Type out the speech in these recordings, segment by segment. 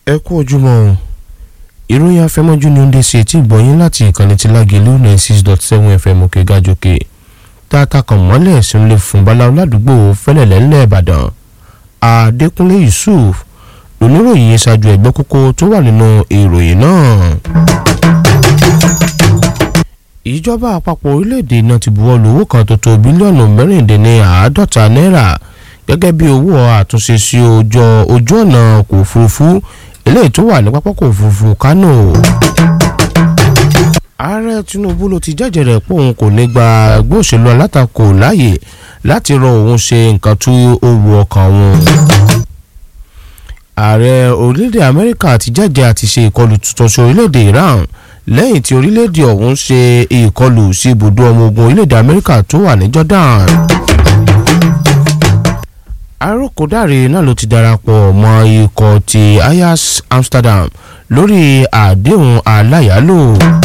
ẹ kú ojúmọ́ o ìròyìn afẹ́mọ́jú ni ó ń dé sí etí ìgbọ̀nyín láti ìkànnì tí lágẹ̀lú ninety six dot seven fm òkè gàjòkè tààtà kan mọ́lẹ̀ sí ń lè fún bala ládùúgbò fẹ́lẹ̀lẹ́ ńlẹ̀ ìbàdàn adékúnlé yusuf lóníròyìn ṣáájú ẹgbẹ́ kókó tó wà nínú ìròyìn náà. ìjọba àpapọ̀ orílẹ̀-èdè náà ti buwọ́ lu owó kan tó tó bílíọ̀nù mẹ́rìndínláàádọ́ta náírà gẹ́gẹ́ bí owó àtúnṣe sí ojú ọ̀nà ọkọ̀ òfurufú eléyìí tó wà ní pápákọ̀ òfurufú kánò. ààrẹ tinubu ló ti jẹ́jẹ́ rẹ̀ pé òun kò ní gba ẹgbẹ́ òṣèlú alátakò láàyè láti rọ òun ṣe nǹkan tó wù ọkàn òun. ààrẹ orílẹ̀-èdè amẹ́ríkà ti jẹ́jẹ́ àti ṣe ìkọlù tuntun sí orílẹ̀-èdè iran lẹ́yìn tí orílẹ̀-èdè ọ̀hún ṣe ìkọlù sí ibùdó ọmọ ogun orílẹ̀-èdè amẹ́ríkà tó wà ní jordan arókòdáre náà ló ti darapọ̀ mọ́ ikọ̀ ti Ajax Amsterdam lórí àdéhùn aláyàálò.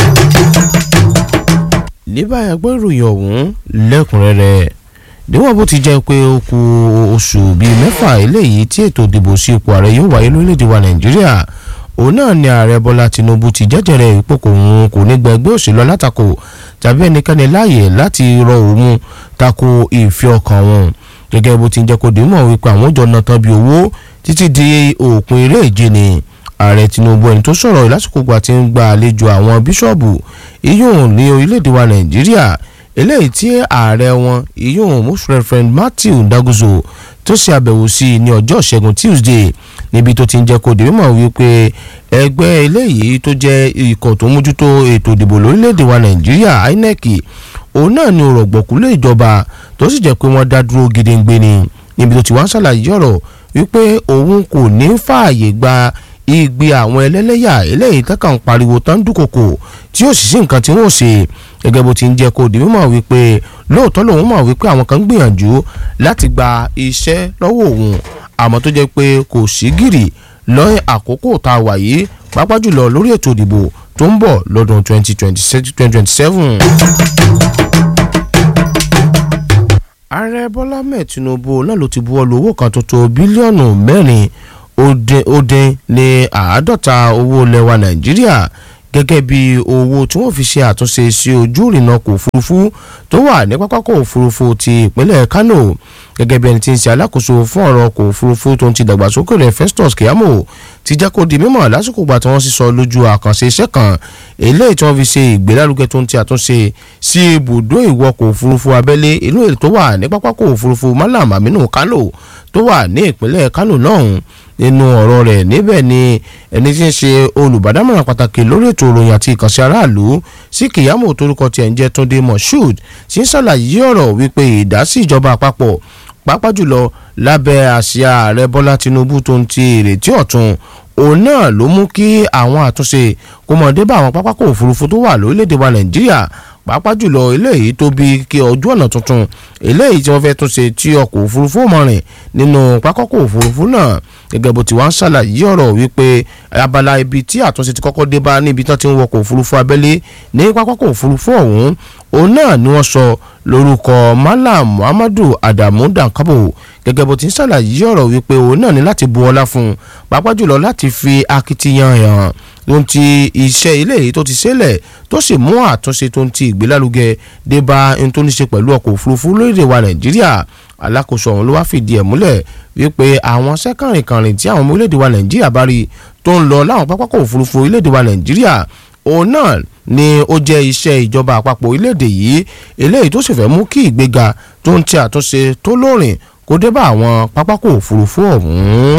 ní báyìí gbọ́ ìròyìn ọ̀hún lẹ́kùnrẹ́rẹ́ níwọ̀n bó ti jẹ́ pé ó kù oṣù bíi mẹ́fà eléyìí tí ètò ìdìbò sí ipò ààrẹ yóò wáyé lórílẹ̀‐èdè wa Nàìjíríà òun náà ni ààrẹ Bọ́lá Tinubu ti jẹ́jẹ̀rẹ̀ ipò kò òun kò ní gba ẹgbẹ́ òṣèlú alátakò tàbí ẹnikẹ́ni láàyè láti rọ òun tako ìfẹ́ ọkàn wọn gẹ́gẹ́ bó ti ń jẹ́ kó dé mọ̀ wípé àwọn jọ náà tán bí owó títí di òpin eré ìje ni ààrẹ Tinubu ẹni tó sọ̀rọ̀ lásìkò gbà tí ń gba àlejò àwọn bíṣọ̀bù iyún ní orílẹ̀-èdè wa Nàìjíríà eléyìí tí ààrẹ wọn iyún most reverend Matthew Ndaguzo tó ṣe àbẹ̀wò sí i ní ọjọ́ ìṣẹ́gun Tuesday níbi tó ti ń jẹ́ kó dé mọ̀ wípé ẹgbẹ́ eléyìí tó jẹ́ ikọ̀ tó mójútó ètò ìdìbò lórílẹ̀-èdè wa Nàìjíríà INEC òun náà ni òrọ̀gbọ̀kú lé ìjọba tó sì jẹ́ pé wọ́n dá dúró gidigbe ni níbi tó ti wá ń ṣàlàyé ọ̀rọ̀ wípé òun kò ní fààyè gba igbe àwọn ẹlẹ́lẹ́yà eléyìí tẹ́kàn pariwo tán dúnkòkò tí yóò sì sí nǹkan tí wọ́n ṣe gẹ́gẹ́ bó ti ń jẹ́ kó di mímọ̀ wípé lóòótọ́ lòun mọ̀ wípé àwọn kan ń gbìyànjú láti gba iṣẹ́ lọ́wọ́ òun àmọ́ tó jẹ́ pé kò sí gìrì lọ́yìn àkókò tá a wà yìí pàápàá jùlọ lórí ètò ìdìbò tó ń bọ̀ lọ́dún 2027. ààrẹ bọ́lá mẹ́ẹ̀ tinubu náà ló ti buwọ́ lu owó kan tó tó bílíọ̀nù mẹ́rin ó dín ní àádọ́ta owó lẹ́wà nàìjíríà gẹ́gẹ́ bí owó tí wọ́n fi ṣe àtúnṣe sí ojú ìrìnnà ọkọ̀ òfurufú tó wà ní pápákọ̀ òfurufú ti ìpínlẹ̀ kánò gẹ́gẹ́ bí ẹni tí ń ṣe alákòóso fún ọ̀rọ̀ ọkọ̀ òfurufú tó ń ti dàgbàsókè rẹ̀ Festus Keyamo ti jẹ́ kó di mímọ̀ lásìkò gbà tí wọ́n sísọ lójú àkànṣe iṣẹ́ kan eléyìí tí wọ́n fi ṣe ìgbélárugẹ tó ń ti àtúnṣe sí ibùdó ìwọkọ̀ òfurufú abẹ́lé ìlú èyí tó wà ní pápákọ̀ òfurufú Malam Aminu Kano tó wà ní ìpínlẹ̀ Kano náà nínú ọ̀rọ̀ rẹ̀ níbẹ̀ ni ẹni tí ń ṣe olùbádámọ̀ràn pàtàkì lórí ètò ìròyìn àti ìkànsí aráàlú sí Keyamo torúkọ tiẹ̀ ń jẹ́ Túndé Moshood tí ń ṣàlàyé ọ̀rọ̀ wípé ìdásí ìjọba àpapọ̀ pàápàá jùlọ lábẹ́ àsíá ààrẹ bọ́lá tinubu tó ń ti ìrètí ọ̀tun òun náà ló mú kí àwọn àtúnṣe kó mọ̀ dé bá àwọn pápákọ̀ òfurufú tó wà lórílẹ̀‐èdè wa nàìjíríà pàápàá jùlọ eléyìí tó bí kí ojú ọ̀nà tuntun eléyìí tí wọ́n fẹ́ túnṣe tí ọkọ̀ òfurufú mọ̀ rìn nínú pápákọ̀ òfurufú náà gẹ́gẹ́ bó ti wá ń ṣàlàyé ọ̀rọ̀ wípé abala ibi tí àtúnṣe ti kọ́kọ́ dé bá níbi tí wọ́n ti ń wọkọ̀ òfurufú abẹ́lé ní pápákọ̀ òfurufú ọ̀hún òun náà ni wọ́n sọ lórúkọ Malam Muhammadu Adamu Dankabo gẹ́gẹ́ bó ti ń ṣàlàyé ọ̀rọ̀ wípé òun náà ní láti bu ọlá fún un pàápàá jùlọ láti fi akitiyan hàn tó ń ti iṣẹ́ ilé yìí tó ti ṣẹlẹ̀ tó sì mú àtúnṣe tó ń ti ìgbélárugẹ dé bá ohun tó ní ṣe pẹ̀lú ọkọ̀ òfurufú lórílẹ̀ wa Nàìjíríà alákòóso ọ̀hún ló wá fìdí ẹ̀ múlẹ̀ wípé àwọn sẹ́kànrìnkànrìn tí àwọn ọmọ orílẹ̀-èdè wa Nàìjíríà bá rí tó ń lọ láwọn pápákọ̀ òfurufú orílẹ̀-èdè wa Nàìjíríà òun náà ni ó jẹ́ iṣẹ́ ìjọba àpapọ̀ orílẹ̀-èdè yìí eléyìí tó sì fẹ́ mú kí ìgbéga tó ń ti àtúnṣe tó lóòrìn kó dé bá àwọn pápákọ̀ òfurufú ọ̀hún.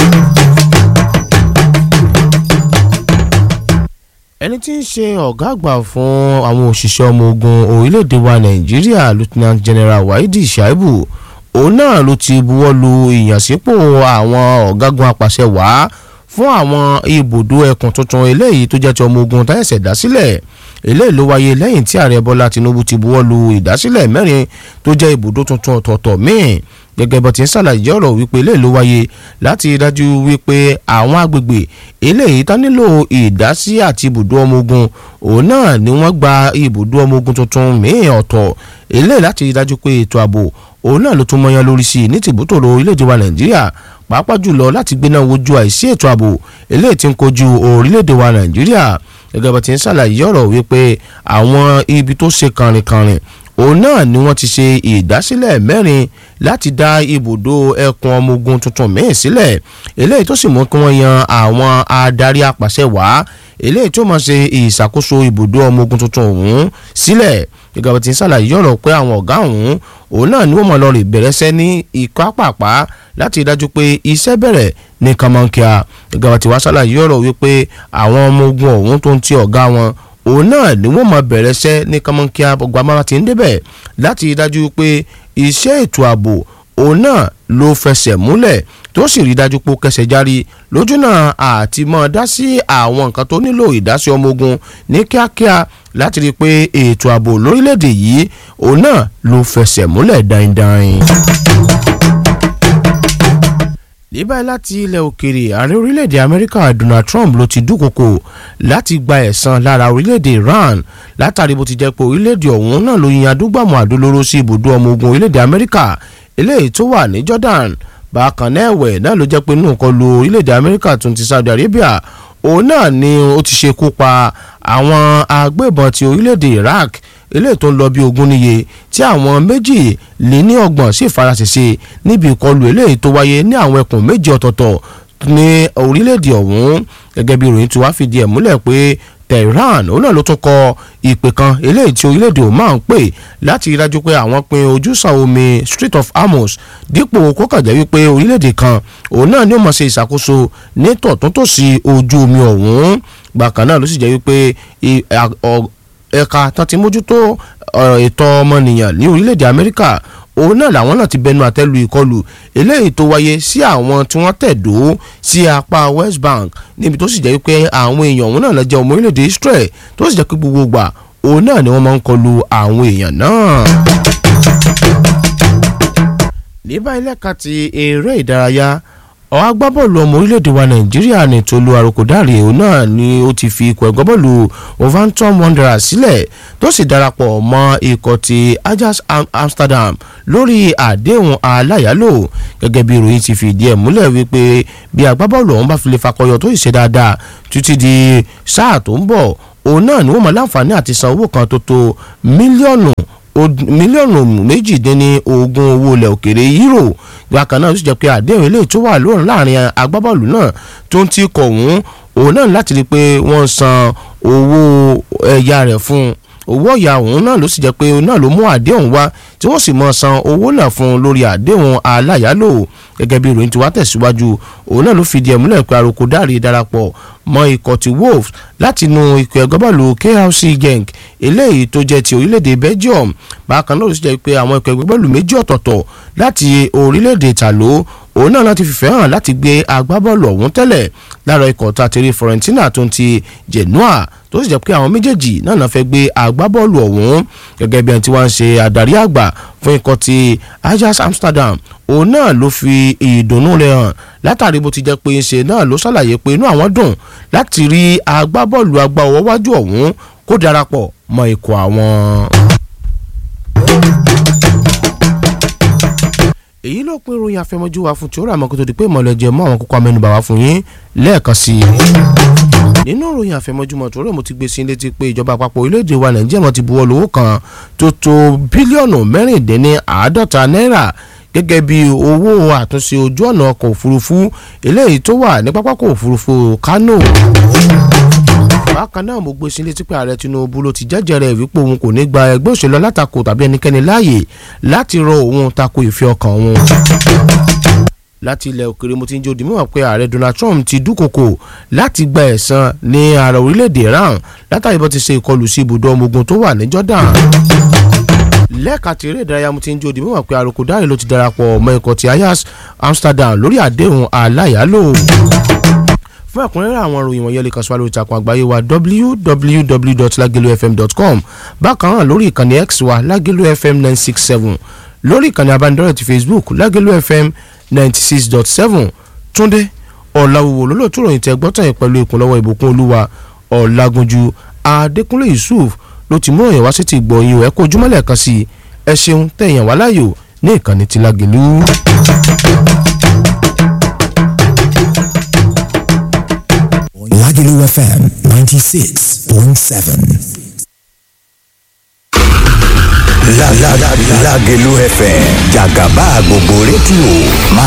ẹni tí ń ṣe ọ̀gá àgbà fún àwọn òṣìṣẹ́ ọmọ ogun orílẹ̀-èdè wa nàìjíríà lieutenant general waidi shaibu òun náà ló ti buwọ́ lu ìyànsípò àwọn ọ̀gágun apàṣẹ wàá fún àwọn ibùdó ẹkùn tuntun eléyìí tó jẹ́ ti ọmọ ogun táyẹ̀sẹ̀ dá sílẹ̀ eléyìí ló wáyé lẹ́yìn tí ààrẹ bọ́lá tinubu ti buwọ́ lu ìdásílẹ̀ mẹ́rin tó jẹ́ ibùdó tuntun ọ̀tọ̀ọ̀tọ̀ míì gẹ́gẹ́ bó ti ń ṣàlàyé ọ̀rọ̀ wípé eléyìí ló wáyé láti dájú wípé àwọn agbègbè eléyìí tán nílò ìdásí àti ibùdó ọmọ ogun òun náà ni wọ́n gba ibùdó ọmọ ogun tuntun míì ọ̀tọ̀ eléyìí láti dájú pé ètò ààbò òun náà ló tún mọyán lórí sí i ní tìbútòrò orílẹ̀-èdè wa nàìjíríà pàápàá jùlọ láti gbéná wojú àìsí ètò ààbò eléyìí tí ń kojú orílẹ̀-èdè wa nàìjíríà gẹ́gẹ́ bá ti ń ṣàlàyé ọ̀rọ̀ wípé àwọn ibi tó ṣe kànrìnkànrìn òun náà ni wọ́n ti ṣe ìdásílẹ̀ mẹ́rin láti dá ibùdó ẹkùn ọmọ ogun tuntun míì sílẹ̀ eléyìí tó sì mú kí wọ́n yan àwọn adarí apàṣẹ wá eléyìí tó máa ṣe ìṣàkóso ibùdó ọmọ ogun tuntun ọ̀hún sílẹ̀ gẹ́gẹ́ bá ti ń ṣàlàyé ọ̀rọ̀ pé àwọn ọ̀gá ọ̀hún òun náà ni wọ́n mọ̀ lọ rè bẹ̀rẹ̀ sẹ́ ní ikọ́ pàpà láti dájú pé iṣẹ́ bẹ̀rẹ̀ ní kànmọ́nkíà gẹ́gẹ́ bá ti wá ṣàlàyé ọ̀rọ̀ wípé àwọn ọmọ ogun ọ̀hún tó ń ti ọ̀gá wọn òun náà ni wọ́n mọ̀ bẹ̀rẹ̀ sẹ́ ní kànmọ́nkíà gbàmára ti ń débẹ̀ láti dájú pé iṣẹ́ ètò ààbò òun náà ló fẹsẹ̀ múlẹ̀ tó sì rí dájú pé ó kẹsẹ̀ járí lójúnà àti mọ́ dá sí àwọn nǹkan tó nílò ìdásí ọmọ ogun ní kíákíá láti rí i pé ètò ààbò lórílẹ̀‐èdè yìí òun náà ló fẹsẹ̀ múlẹ̀ dáindáin. ní báyìí láti ilẹ̀ òkèèrè ààrẹ orílẹ̀-èdè amẹ́ríkà donald trump ló ti dúnkokò láti gba ẹ̀san lára orílẹ̀-èdè iran látàrí bó ti jẹ́ pé orílẹ̀-èdè ọ̀hún náà ló yin adúgbàmù àdólóró sí ibùdó ọmọ ogun orílẹ̀-èdè amẹ́ríkà eléyìí tó wà ní jordan bákan náà ẹ̀wẹ̀ náà ló jẹ́ pé inú nǹkan lu orílẹ̀-èdè amẹ́ríkà tó ti saudi arabia òun náà ni ó ti ṣekú pa àwọn agbébọn ti orílẹ̀-èdè iraq eléyìí tó ń lọ bí ogún níye tí àwọn méjì lé ní ọgbọ̀n sì faraṣẹṣe níbi ìkọlù eléyìí tó wáyé ní àwọn ẹkùn méjì ọ̀tọ̀ọ̀tọ̀ ní orílẹ̀-èdè ọ̀hún gẹ́gẹ́ bí ìròyìn tí wàá fìdí ẹ̀ múlẹ̀ pé tehran òun náà ló tún kọ ìpè kan eléyìí tí orílẹ̀-èdè oman ń pè láti rí dájú pé àwọn pin ojúsàn omi Strait of Hormuz dípò kókànjẹ́ wípé orílẹ̀-èdè kan òun náà ni ó mọ̀ ṣe ìṣàkóso ní tọ̀túntòsí ojú omi ọ̀hún bákan náà ló sì jẹ́ wípé ẹ̀ka tán ti mójútó ètò ọmọnìyàn ní orílẹ̀-èdè Amẹ́ríkà òun náà làwọn náà ti bẹnu àtẹ́lu ìkọlù eléyìí tó wáyé sí àwọn tí wọ́n tẹ̀dó sí apá West Bank níbi tó sì jẹ́ pé àwọn èèyàn òun náà lọ jẹ́ ọmọ orílẹ̀-èdè Israel tó sì jẹ́ pé gbogbo gbà òun náà ni wọ́n máa ń kọlù àwọn èèyàn náà. ní báyìí lẹ́ka ti eré ìdárayá ọ̀ agbábọ́ọ̀lù ọmọ orílẹ̀-èdè wa nàìjíríà ní tolú àròkọ̀dáre òun náà ni ó ti fi ikọ̀ ẹ̀gbọ́n bọ́ọ̀lù Wolverhampton Wanderers sílẹ̀ tó sì darapọ̀ mọ́ ikọ̀ ti Ajax Amsterdam lórí àdéhùn aláyàlò gẹ́gẹ́ bí ìròyìn ti fìdí ẹ̀ múlẹ̀ wípé bí agbábọ́ọ̀lù ọ̀hún bá fi lè fakọyọ tó ìṣe dáadáa títí di sáà tó ń bọ̀ òun náà ni wọ́n mọ̀ láǹfààní àti san owó kan tó tó mílíọ̀nù mílíọ̀nù méjìdínní ogún owó ilẹ̀ òkèrè euro bákan náà ó sì jẹ́ pé àdéhùn eléyìí tó wà lóòrùn láàrin agbábọ́ọ̀lù náà tó ń ti kọ̀ ọ̀hún òun náà láti rí i pé wọ́n san owó ẹ̀yà rẹ̀ fún un owó ọ̀yà òun náà ló sì jẹ́ pé náà ló mú àdéhùn wá tí wọ́n sì mọ̀ san owó náà fún un lórí àdéhùn aláyàlò gẹ́gẹ́ bí ìròyìn tí wá tẹ̀síwájú òun náà ló fìdí ẹ̀ múlẹ̀ pé àròkọ dárí darapọ̀ mọ́ ikọ̀ ti wolves láti inú ikọ̀ ẹ̀gbọ́n bọ́ọ̀lù KRC Genk eléyìí tó jẹ́ ti orílẹ̀-èdè Belgium bákan náà ló sì jẹ́ pé àwọn ikọ̀ ẹ̀gbọ́n bọ́ọ̀lù méjì ọ̀tọ̀ọ̀tọ̀ láti orílẹ̀-èdè Ìtàló òun náà láti fìfẹ́ hàn láti gbé agbábọ́ọ̀lù ọ̀hún tẹ́lẹ̀ lára ikọ̀ tàtẹ́rẹ́ Fiorentina tó ń ti Genoa tó sì jẹ́ pé àwọn méjèèjì náà náà fẹ́ gbé agbábọ́ọ̀lù ọ̀hún gẹ́gẹ́ bí ẹni tí wọ́n ń ṣe adarí àgbà fún ikọ̀ ti Ajax Amsterdam òun náà ló fi ìdùnnú rẹ̀ hàn látàrí bó ti jẹ́ pé ṣe náà ló ṣàlàyé pé inú àwọn dùn láti rí agbábọ́ọ̀lù agbá ọwọ́ wájú ọ̀hún kó darapọ̀ mọ́ ikọ̀ àwọn. èyí ló pín ìròyìn àfẹmọ́jú wa fún tí ó rà mọ́ kó tó di pé ìmọ̀lẹ́jẹ̀ mọ́ àwọn kókó amẹ́nubà wá fún yín lẹ́ẹ̀kan sí i. nínú ìròyìn àfẹmọ́júmọ́ tó rẹ̀ mo ti gbé sí létí pé ìjọba àpapọ̀ orílẹ̀-èdè wa nàìjíríà wọn ti buwọ́ lówó kan tó tó bílíọ̀nù mẹ́rìndínní àádọ́ta náírà gẹ́gẹ́ bí owó àtúnṣe ojú ọ̀nà ọkọ̀ òfurufú eléyìí tó wà ní pápákọ̀ òfurufú Kánò bákan náà mo gbé sí létí pé ààrẹ Tinubu ló ti jẹ́jẹ̀rẹ̀ wípé òun kò ní gba ẹgbẹ́ òṣèlú alátakò tàbí ẹnikẹ́ni láàyè láti rọ òun tako ìfẹ́ ọkàn òun. láti ilẹ̀ òkèrè mo ti ń jẹ́ òdìmọ̀ pé ààrẹ Donald Trump ti dúnkokò láti gba ẹ̀san ní ara orílẹ̀-èdè Iran látàrí bó ti ṣe ìkọlù sí ibùdó ọmọ ogun tó wà ní Jordan lẹ́ẹ̀ka tí eré ìdárayá mo ti ń jó di mímọ̀ pé àròkọ dáre ló ti darapọ̀ mọ́ ikọ̀ ti Ajax Amsterdam lórí àdéhùn aláyàlò fún ẹ̀kúnrẹ́rẹ́ àwọn ìròyìn wọ̀nyẹn lè kàn sí wa lórí ìtàkùn àgbáyé wa www.lagelofm.com bákan náà lórí ìkànnì x wa lagelu fm nine six seven lórí ìkànnì abánidọ́rẹ̀ ti facebook lagelu fm ninety six dot seven túndé ọ̀làwòwò lólótú ròyìn tẹ gbọ́tàn yẹn pẹ̀lú ìkúnlọ́wọ́ ìbùkún olúwa ọ̀làgúnjú adékúnlé yusuf ló ti mú òyìn wá sí ti gbọ̀nyìn ẹ̀ kó ojúmọ́lẹ̀ kan sí ẹ ṣeun tẹ̀yàn wá láàyò ní ìkànnì ti lágelu. Lagelu FM 96.7. La la la Lagelu FM Jagaba gbogbo rédíò máa